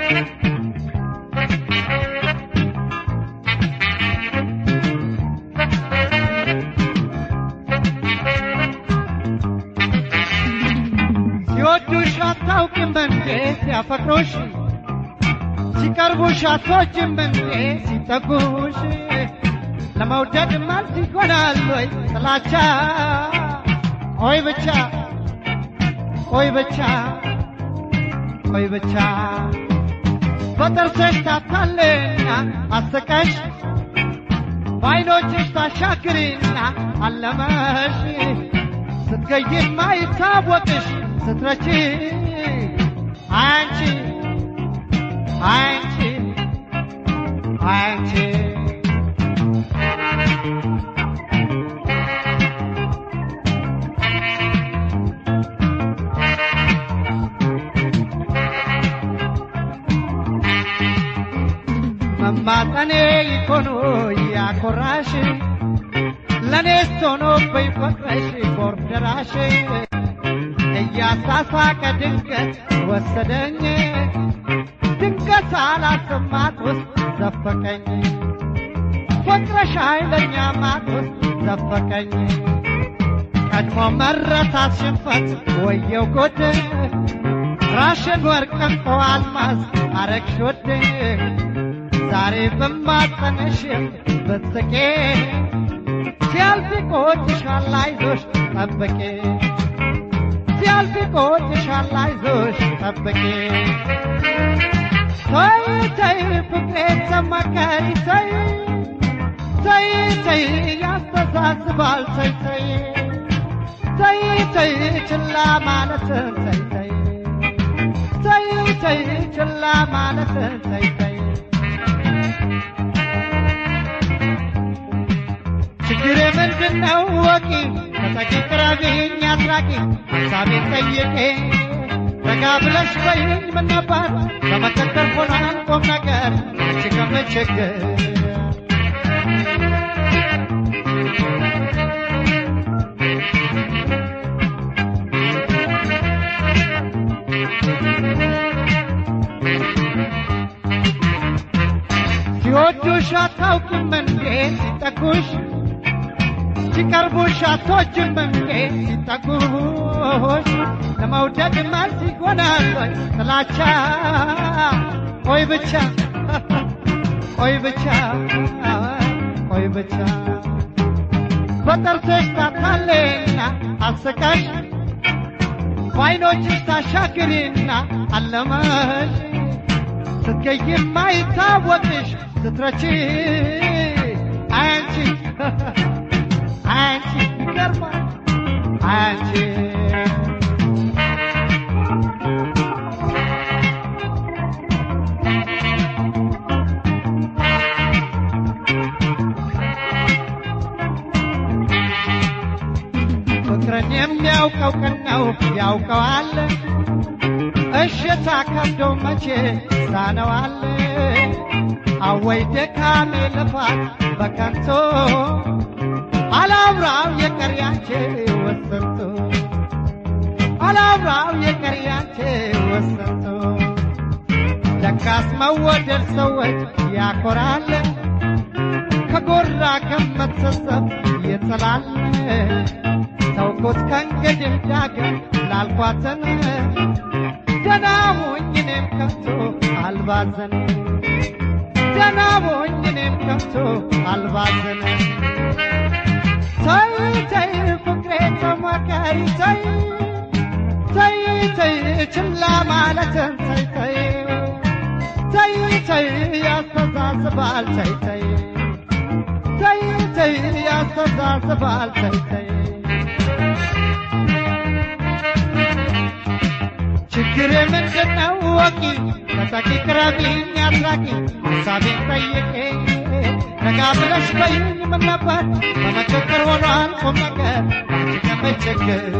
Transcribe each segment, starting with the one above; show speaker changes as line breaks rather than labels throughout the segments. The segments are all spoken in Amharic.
ሲወዱሽ አታውቂም እንዴ ሲያፈቅሩሽ ሲቀርቡሽ አትወጂም እንዴ ሲጠጉሽ ለመውደድ መልስ ይሆናል ወይ ጥላቻ ሆይ ብቻ ሆይ ብቻ ሆይ ብቻ በጥርስሽ ታታልና አስቀሽ በዓይኖችሽ ታሻግሪና አለመሽ ስትገይም ማይታወቅሽ ስትረቺ አንቺ አንቺ አንቺ መማጠኔ ይኮኖ ያኮራሽ ለኔስ ሆኖ በይፈቅረሽ ኮርደራሽ እያሳሳቀ ድንገት ወሰደኝ ድንገት አላሰማት ውስጥ ዘፈቀኝ ፍቅረሽ ኃይለኛ ማት ውስጥ ዘፈቀኝ ቀድሞ መረታት ሽንፈት ወየው ጉድ ራሽን ወርቅ እንቁ አልማዝ አረግሽ ውድ ዛሬ በማጸነሽም ብትቄ ሲያልፍ ይቆጭሻል አይዞሽ ጠብቄ ሲያልፍ ይቆጭሻል አይዞሽ ጠብቄ ተይ ተይ ፍቅሬ ተመከሪ ተይ ተይ ተይ ያስተሳስባል ተይ ተይ ተይ ተይ ችላ ማለትን ተይ ተይ ተይ ተይ ችላ ማለትን ተይ ተይ ችግሬ ምንድነው ወቂ ተጠቂ ቅረቢኝ አስራቂ ሀሳቤን ጠይቄ ረጋ ብለሽ በይኝ ምን ነበር በመቀጠል ሆኗል ቁም ነገር አንቺ ከምችግር ሲወዱሽ አታውቂም እንዴ ሲጠጉሽ ሲቀርቡሽ አትወጂም እንዴ ሲጠጉሽ ለመውደድ መልስ ይሆናል ወይ ጥላቻ ቆይ ብቻ ቆይ ብቻ ቆይ ብቻ በጥርስሽ ታታሌና አስቀሽ በዓይኖችሽ ታሻግሪና አለመሽ ስትገይም ማይታወቅሽ ስትረቺ አንቺ አንቺ ይገርማል አንቺ ፍቅርን የሚያውቀው ቀን ነው ያውቀዋል እሽታ ከብዶ መቼ ሳነዋል አወይ ድካሜ ልፋት በከንቱ አላብራው የቀሪያቼ ወሰንቶ አላብራው የቀሪያቼ ወሰንቶ ለካስ መወደድ ሰዎች ያኮራል ከጎራ ከመተሰብ ይጥላል ተውኩት ከእንግዲህ ዳግም ላልኳትን ደህና ሁኝ እኔም ከቶ አልባዘን ደህና ሁኝ እኔም ከቶ አልባዘን ተይ ተይ ፍቅሬ ተመከሪ ተይ ተይ ተይ ችላ ማለትን ተይ ተይ ተይ ተይ ያስተዛዝባል ተይ ተይ ተይ ተይ ያስተዛዝባል ተይ ተይ ችግር ምንድነው ወቂ ተጠቂ ቅረቢኝ አስራቂ ሀሳቤን ጠይቄ ረጋ ብለሽ በይኝ ምን ነበር በመቸገር ሆኗል ቁም ነገር አንቺ ከመቸገር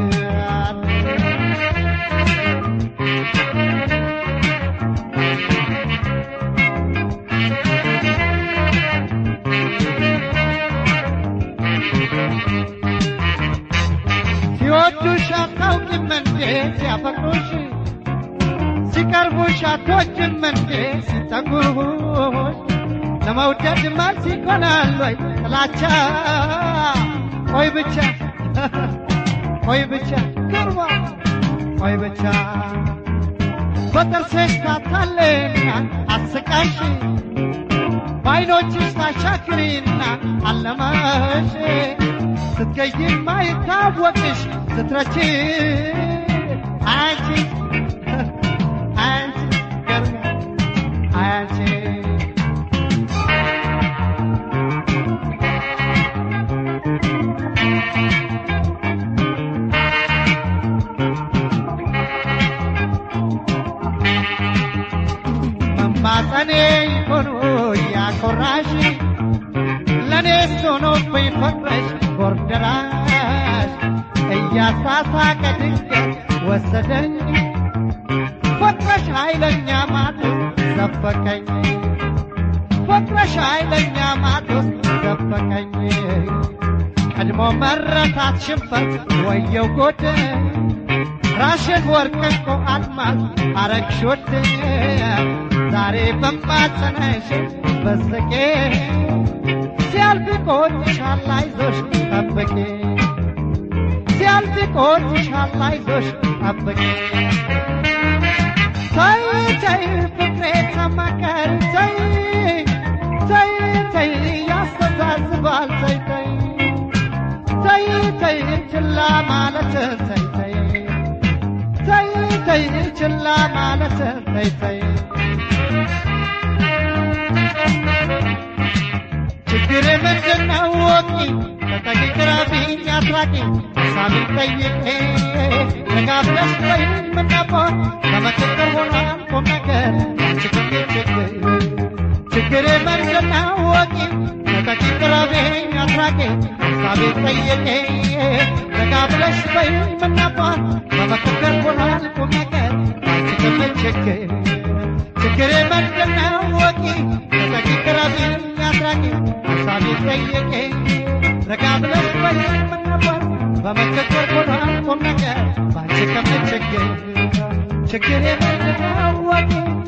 ሲወዱሽ አታውቂም እንዴ ሲያፈቅሩሽ ሲቀርቡሽ አቶ አይቆጭም እንዴ ሲጠጉሽ ለመውደድ መልስ ይሆናል ወይ ጥላቻ ቆይ ብቻ ቆይ ብቻ ግርማ ቆይ ብቻ በጥርስሽ ታታለና አስቃሽ በዓይኖችሽ ታሻክሪና አለማሽ ስትገይም ማይታወቅሽ ስትረቺ አንቺ አንቺ ገርማ አንቺ መማፀኔ ሆኖ ያኮራሽ ለእኔስ ሆኖብኝ ፈቅረሽ ጎርደራሽ እያሳሳቀ ድንገት ወሰደኝ ፈቅረሽ ኃይለኛ ማቶስ ዘፈቀኝ ፈቅረሽ ኃይለኛ ማቶስ ዘፈቀኝ ቀድሞ መረታት ሽንፈት ወየው ጎደ ራሽን ወርቅ እንቁ አልማዝ አረግሾት ዛሬ በማጸነሽ በስቄ ሲያልፍ ቆጭሻል አይዞሽ ጠብቄ ሲያልፍ ቆጭሻል አይዞሽ ጠብቄ ተይ ተይ ፍቅሬ ተመከር ተይ ተይ ተይ ያስተዛዝባል ተይ ተይ ተይ ተይ ችላ ማለት ተይ ተይ ተይ ተይ ችላ ማለት ተይ ተይ ችግር ምንድነው ወቂ ተጠቂ ቅረቢኝ አስራቂ ሳቢ ጠይቄ ተጋብለሽ ወይ ምነቦ ለምክክር ሆኗል ቁም ነገር ችግር ችግር ችግር ምንድነው ወቂ ተጠቂ ቅረቢኝ አስራቂ ሳቢ ጠይቄ ተጋብለሽ ወይ ምነቦ ለምክክር ሆኗል ቁም ነገር ችግር ችግር ችግር ምንድነው ወቂ ተጠቂ ቅረቢኝ አስራቂ ሀሳቤ ጠየቄ ረጋ ብለሽ ወይ ምን ነበር በመከከር ሆኗል ቁም ነገር ባንቺ ከምችግር ችግር የምንድነው ወቂ